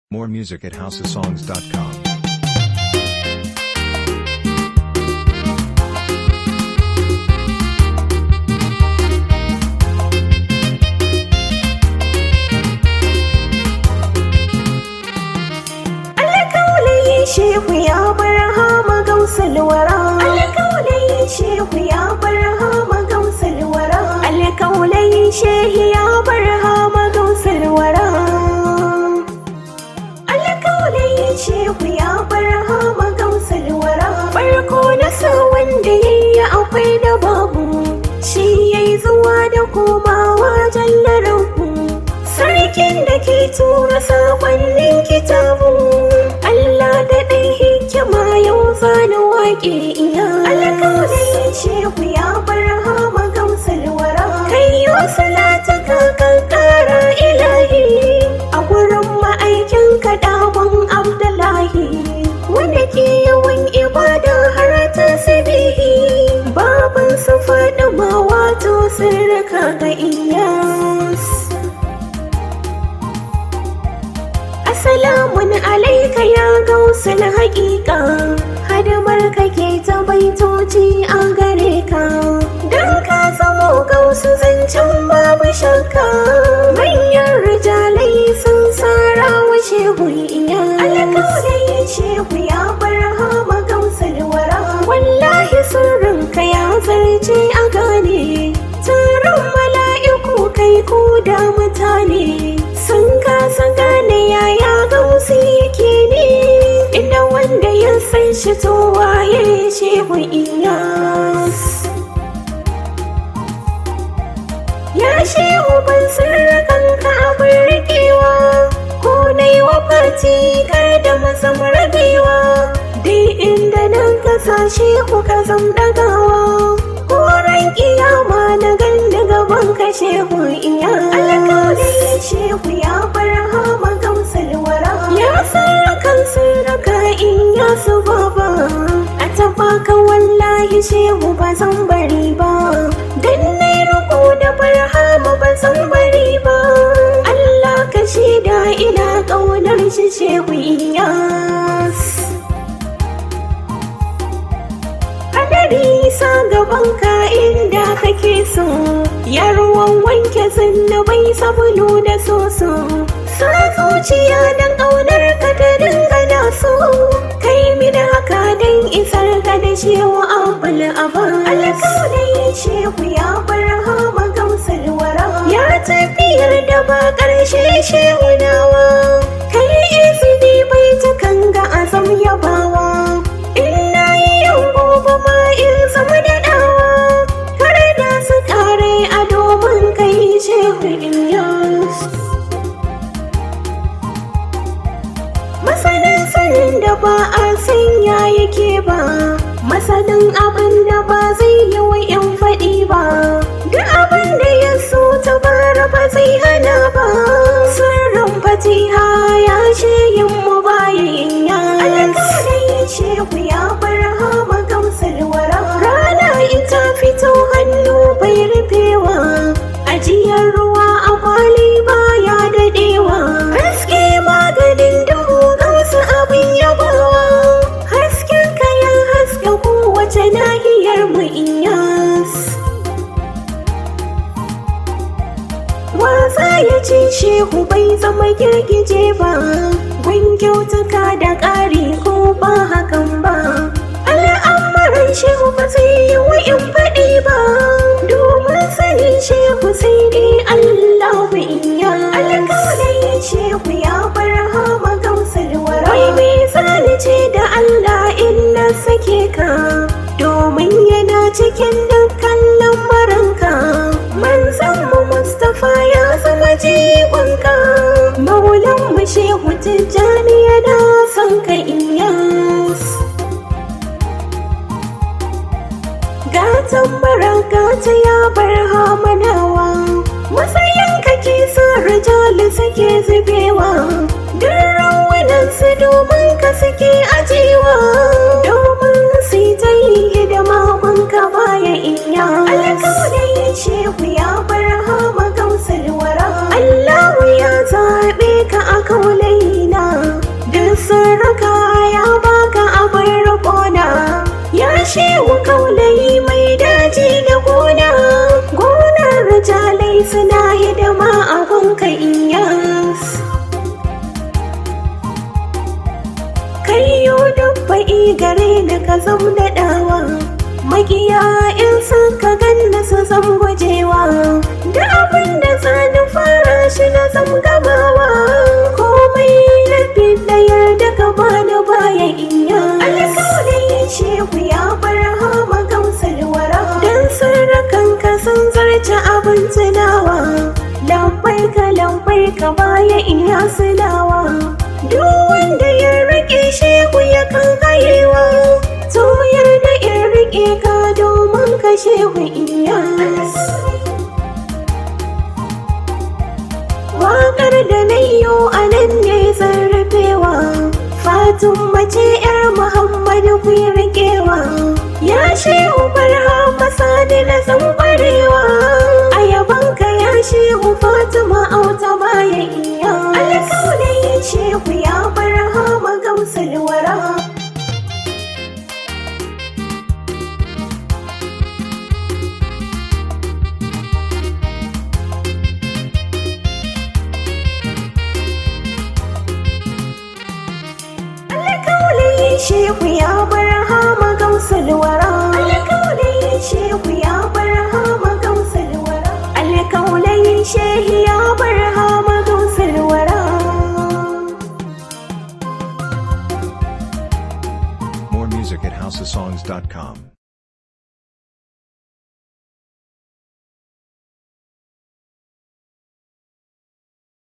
More music at houseofsongs.com. alƙawalai shehu ya bar hama gausalwara alƙawalai shehu ya bar hama gausalwara alƙawalai shehu ya bar hama gausalwara alƙawalai shehu ya bar hama gausalwara farko na sa wanda yayi akwai da babu shi yayi zuwa da komawa jallarabu sarkin da ke tura sakonnin kitabu Allah da ɗai hikima yau zana waƙe iya alƙawari shehu ya bar hama gamsalwara kai yau salata ka kankara ilahi a gurin ma'aikin kaɗawan abdullahi wanda ke yawan ibada har ta sabihi baban su faɗi ma wato sirrika ga iyas Assalamun alaika ya gausul haƙiƙa hadamar kake ta baitoci a gare ka don ka zamo gausu zancen babu shakka manyan rijalai sun tsara wa shehu iya alƙawari shehu ya bar hama gausul wara wallahi sirrinka ya zarce a gane taron mala'iku kai ko da mutane sun kasa gane yaya gausi yake ne inda wanda ya san shi to waye shehu iyas ya shehu ban sirrakan ka abin rikewa ko na yi wa fati kar da mazam rabewa dai inda nan ka sa shehu ka zam dagawa Koren kiyama na ganda gaban ka shehu iya alƙawari shehu ya bar hama gamsalwara ya sarrakan sarraka in ya su baba a taɓa ka wallahi shehu ba zan bari ba dan na riko da barhama ba zan bari ba Allah ka shaida ina ƙaunar shi shehu iyas hadari sa gaban ka inda kake so ya ruwan wanke bai sabulu da soso sa zuciya dan ƙaunar ka ta dinga da so kai mini haka dan isar ka da shewa abul aban alƙawari shehu ya bar hama gamsalwara ya tafiyar da ba ƙarshe shehu nawa kai izini bai ta kanga azam yabawa ina yi yau gobe ma in zama da dawa kar da su kare a domin kai shehu ilyas masanin sanin da ba a sanya yake ba masanin abin da ba zai yi wa yan faɗi ba duk abin da ya so ta bara ba zai hana ba sirrin fatiha ya ce yin mu bayan ya alƙalai shehu ya bar hama gamsalwara rana ita fito hannu bai rufewa ajiyar ruwa a kwali baya daɗewa haske maganin duhu gamsu abin yabawa hasken kayan haske kowace nahiyar mu iyas wasa ya ce shehu bai zama girgije ba gun kyautuka da ƙari ko ba hakan ba al'amuran shehu ba zai yi wa in faɗi ba domin sanin shehu sai dai Allah ba iya alƙawalai shehu ya bar hama gamsalwara wai mai zani ce da Allah in na sake ka domin yana cikin dukkan lamarinka manzan mu Mustapha ya zama jigonka maulan mu shehu tijjani yana son ka iyas gatan baraka ta ya bar hamanawa matsayin kake sa rijali suke zubewa duk rawunan su domin ka suke ajewa domin su ta yi hidima kun ka baya iya alƙawari shehu ya bar hama gamsalwara Allahu ya zaɓe ka a kaulaina komai suna hidima a gunka iyas Kayyo dubba'i gare da ka zam daɗawa Magiya in suka ganna su zam gujewa Da abin da zani fara shi na zam gamawa Komai na da yarda ka bani baya iya Alƙawalin shehu ya bar hama gamsar wara Dan sarrakan ka sun zarce abin tunawa Lambai ka lambai ka baya iya sulawa Duk wanda ya rike shehu ya kan kayewa To yarda in rike ka domin ka shehu iya Waƙar da na yiwo a nan ne zarrafewa Fatun mace ‘yar Muhammadu ku yi rikewa Ya shehu barhama sani na san ƙwarewa A yabanka ya shehu Fatima auta baya iya Alƙawalin shehu ya barhama gamsar wara Alƙawalin shehu ya bar hama gamsar wara Alƙawalin shehu ya bar hama gamsar wara Alƙawalin shehu ya bar hama gamsar wara More music at housesongs.com.